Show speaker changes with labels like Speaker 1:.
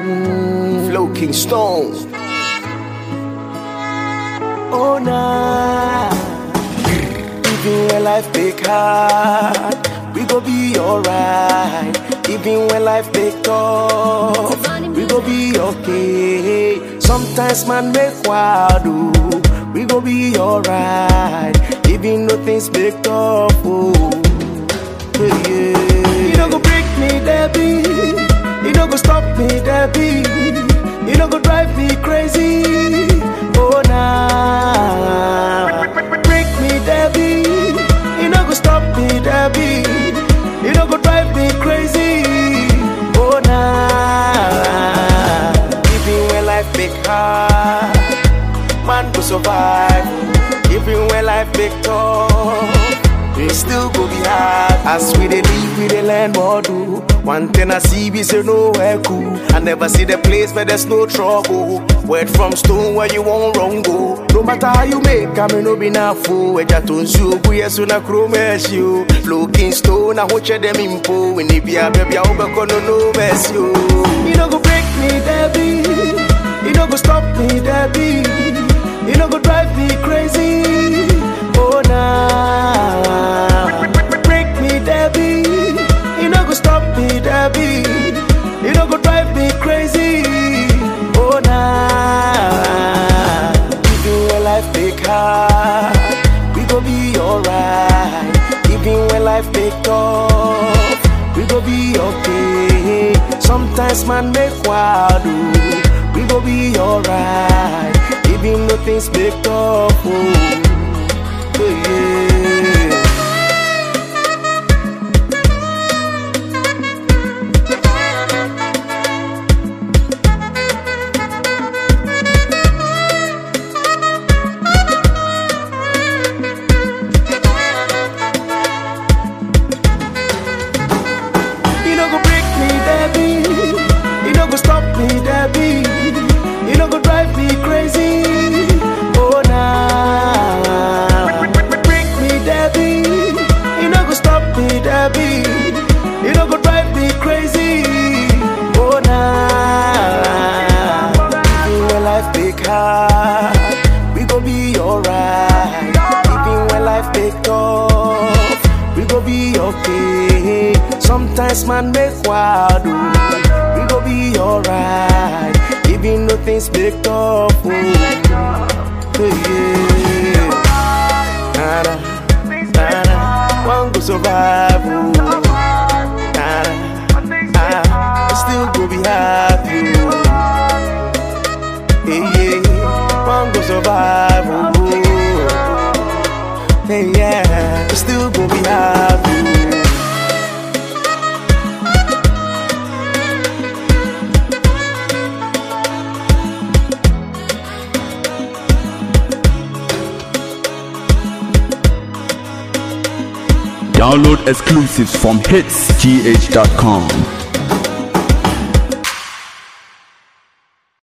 Speaker 1: Mm, Flow King Stone. Oh nah. Even when life make hard, we go be alright. Even when life make tough, we go be okay. Sometimes man make wild, oh, we go be alright. Even though things make tough, oh, yeah, yeah. You don't go break me, Debbie. You don't go stop me, Debbie. You don't go drive me crazy. Oh nah. Break me, Debbie. You don't go stop me, Debbie. You don't go drive me crazy. Oh nah. Even when life make hard, man go survive. Even when life make tough, it still go be hard. As we dey live, we dey learn more do. One thing I see, we say nowhere cool. I never see the place where there's no trouble. Word from stone where you won't wrong go. No matter how you make, I may no be na fool. Eja tonsu, buye suna kromesh you. Looking stone, I watch them impo. When they be a baby, I hope I no no mess you. You don't go break me, Debbie. You don't go stop me, Debbie. You don't go drive me crazy. Oh nah. Break me, Debbie. You don't go stop me, Debbie. You don't go drive me crazy. Oh nah. Even when life make hard, we go be alright. Even when life make tough, we go be okay. Sometimes man make wild, oh, we go be alright. Even though things make tough, oh, yeah. You don't go break me, Debbie. You don't go stop me, Debbie. You don't go drive me crazy. Oh nah. Break me, Debbie. You don't go stop me, Debbie. You don't go drive me crazy. Oh nah. Even when life make hard, we go be alright. Even when life make tough, we go be okay. Sometimes man make wild, oh, we go be alright. Even though things make tough, oh, yeah. Nada, nada, one go survive, oh. Nada, ah, still go be happy, oh. Yeah, yeah, one go survive, oh. Hey, yeah, still go be happy.
Speaker 2: Download exclusives from hitsgh.com.